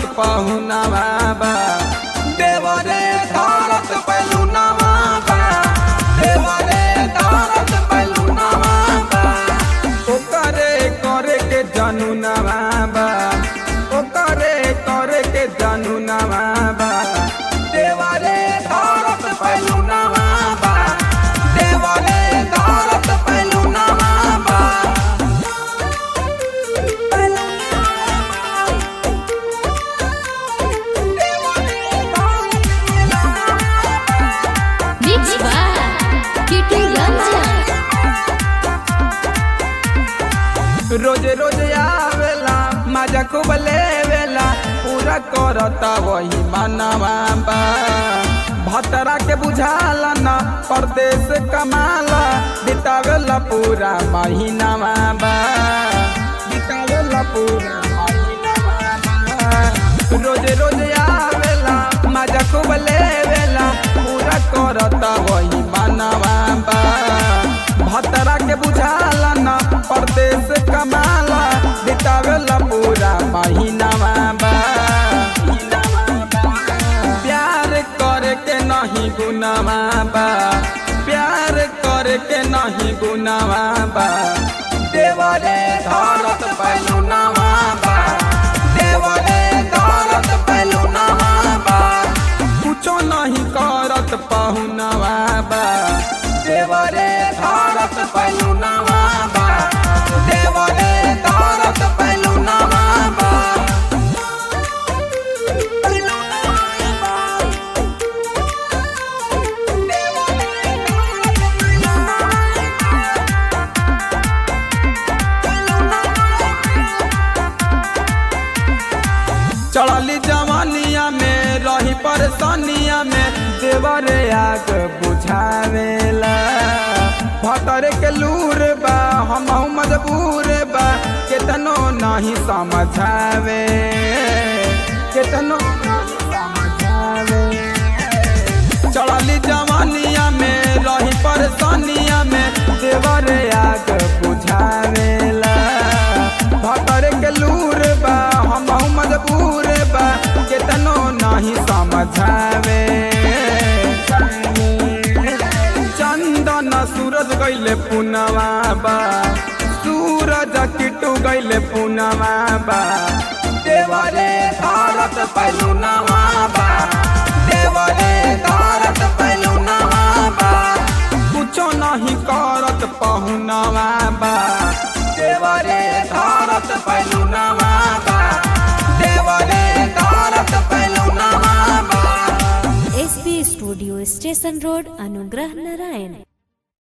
पहुनवा बा देवरे धरत पहुनवा बा देवरे धरत पहुनवा बा ओकरे करे के जानू नवा बा ओकरे करे के जानू नवा बा देवरे धरत पहुनवा बा देवरे धरत पहुनवा बा Mix by Kitty Ranjan. रोज रोज आवेला मजा खूब लेवेला पूरा करता वही मनवा बा भतरा के बुझाला ना परदेश कमाला बितावेला पूरा महीनावा बा बितावेला पूरा महीनावा बा रोज रोज आवेला मजा खूब लेवेला पूरा करता वही मनवा बा भतरा के बुझाला ना परदेश कमाला बितावेला पूरा महीनावा बा प्यार करे के नहीं गुनावा बा प्यार करे के नहीं गुनावा बा देवरे धरत पहलुनावा बा देवरे धरत पहलुनावा बा कुछो नहीं करत पहुनावा बा देवरे धरत पहलुनावा बा देवरे धरत पहलुनावा बा चढ़ली जवानिया में रही परेशानिया में देवरे आग बुझावेला भतरे के लूर बा हम मजबूर बा केतनो नहीं समझावे केतनो नहीं समझावे चढ़ली जवानिया में रही परेशानिया में देवरे आग बुझावेला भतर के लूर बा हम मजबूर बा केतनो नहीं समझावे चंदन सूरज गईले पुनवा बा सूरज किटू गईले पुनवा बा देवरे भारत पहलू नवा बा देवरे भारत पहलू नवा बा कुछो नहीं करत पहुनवा बा देवरे भारत पहलू नवा बा देवरे भारत पहलू नवा बा एसपी स्टूडियो स्टेशन रोड अनुग्रह नारायण